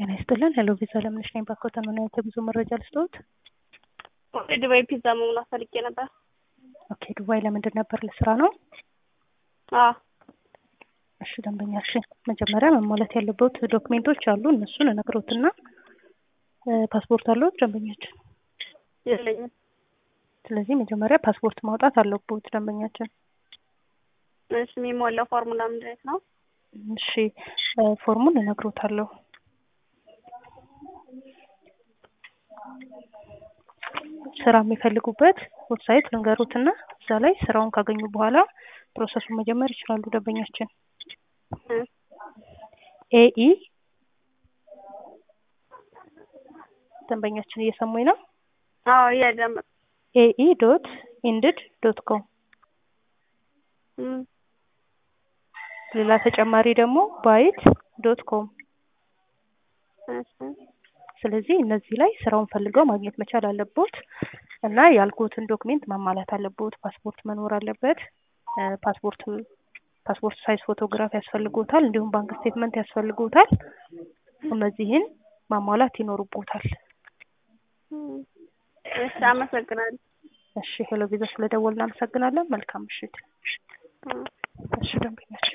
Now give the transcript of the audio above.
ጤና ይስጥልን ሄሎ ቪዛ ለምነሽ ነኝ ባኮተን ምን አይነት የጉዞ መረጃ ልስጥዎት? ወደ ዱባይ ፒዛ መሙላት ፈልጌ ነበር። ኦኬ ዱባይ ለምንድን ነበር ለስራ ነው? አዎ እሺ ደንበኛ እሺ መጀመሪያ መሟላት ያለበት ዶክሜንቶች አሉ እነሱን እነግሮትና ፓስፖርት አለዎት ደንበኛችን? የለኝም። ስለዚህ መጀመሪያ ፓስፖርት ማውጣት አለብዎት ደንበኛችን። እሺ የሚሞላው ፎርሙላ ምንድን አይነት ነው? እሺ ፎርሙን እነግሮታለሁ። ስራ የሚፈልጉበት ዌብሳይት ልንገሩትና እዛ ላይ ስራውን ካገኙ በኋላ ፕሮሰሱን መጀመር ይችላሉ ደንበኛችን። ኤኢ ደንበኛችን እየሰሙኝ ነው? አዎ እያዳመጥኩ ኤኢ ዶት ኢንድድ ዶት ኮም ሌላ ተጨማሪ ደግሞ ባይት ዶት ኮም እሺ ስለዚህ እነዚህ ላይ ስራውን ፈልገው ማግኘት መቻል አለቦት እና ያልኩትን ዶክሜንት ማሟላት አለቦት። ፓስፖርት መኖር አለበት። ፓስፖርት ፓስፖርት ሳይዝ ፎቶግራፍ ያስፈልጎታል። እንዲሁም ባንክ ስቴትመንት ያስፈልጎታል። እነዚህን ማሟላት ይኖርቦታል። እሺ አመሰግናለሁ። እሺ ሄሎ ቪዛ ስለደወልን እናመሰግናለን። መልካም ምሽት። እሺ ደንበኛችን